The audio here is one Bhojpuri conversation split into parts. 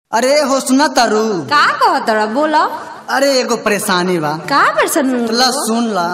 अरे हो सुना तारू का कहतड़ा बोला अरे एगो परेशानी बा का परेशान ला सुन ला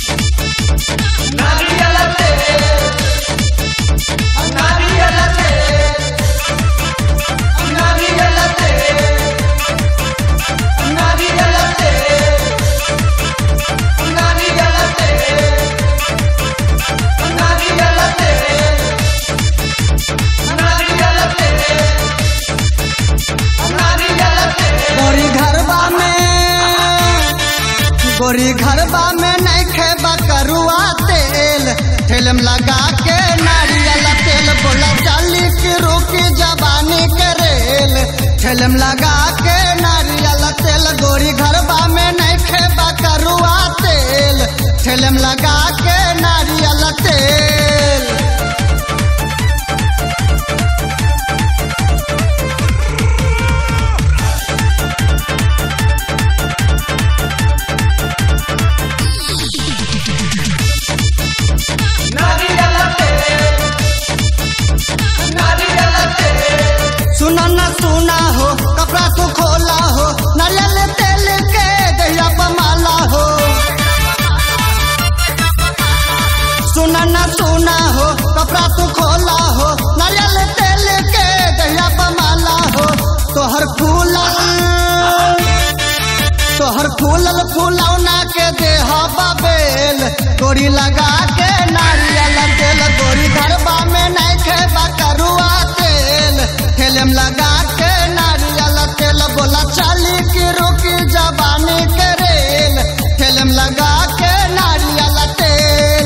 गोरी घरबा में गोरी घरबा में नहीं खेबा करुआ तेल ठेलम लगा के नारियल तेल बोला चाली की रुकी जबानी के रेल ठेलम लगा के नारियल तेल गोरी घरबा में नहीं खेबा करुआ तेल ठेलम लगा के नारियल तेल सुना न सुना हो कपड़ा तू खोला हो नारियल तेल के दहिया पमाला हो सुना न सुना हो कपड़ा तू खोला हो नारियल तेल के दहिया पमाला हो तोहर फूलल तोहर फूलल फूलौना के देह बेल गोरी लगा के नारियल तेल गोरी घरबा में नहीं खेबा करुआ तेल ठेलम लगा के नारियल तेल बोला चाली की रुकी जबानी के रेल ठेलम लगा के नारियल तेल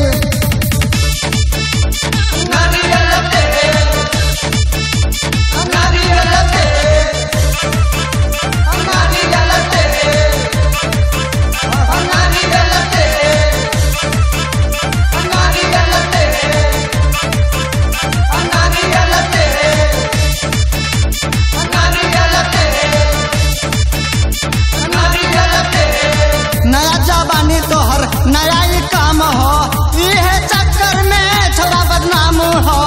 नया जवानी तोहर नया ही काम हो इहे चक्कर में छोरा बदनाम हो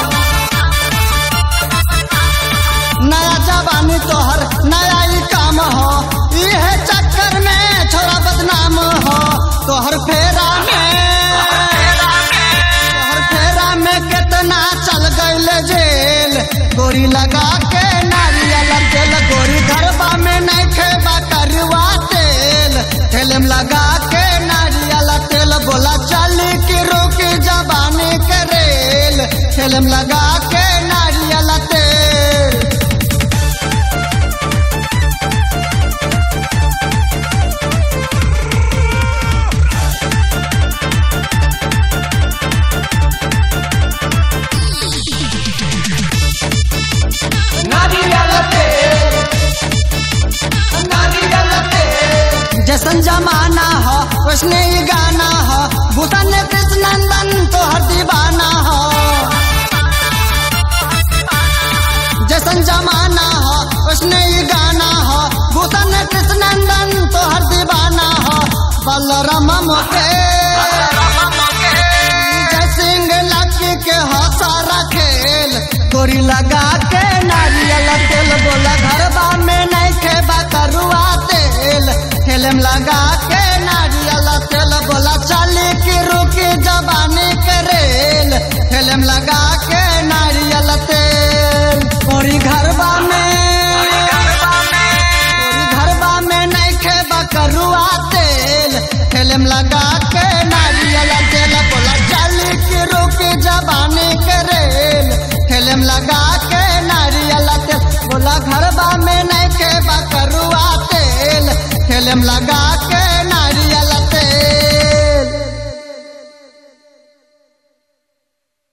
नया जवानी तोहर नया ही काम हो इहे चक्कर में छोरा बदनाम हो तोहर फेरा में तोहर फेरा में कितना चल गईल जेल गोरी लगा के नारियल तेल गोरी घरबा में नहीं खेबा करुआ तेल ठेलम लगा के नारियल तेल बोला चली की रोकी जबानी के रेल ठेलम लगा के नारियल तेल जैसन जमाना हो वैसने ही गाना हो भूषण कृष्णनंदन तो हर दीवाना हो जैसन जमाना हो वैसने ही गाना हो भूषण कृष्णनंदन तो हर दीवाना हो बलराम मोके जय सिंह लकी के हो सारा खेल गोरी लगा के नारियल तेल बोला घरबा में नहीं खेबा करुआ तेल ठेलम लगा के नारियल तेल बोला चली की रुकी जबानी के रेल ठेलम लगा के नारियल तेल गोरी घरबा में गोरी घरबा में नहीं खेबा करुआ तेल ठेलम लगा के नारियल तेल बोला चली की रुकी जबानी के रेल ठेलम लगा के नारियल तेल बोला घरबा में नहीं खेबा करुआ तेल ठेलम लगा के नारियल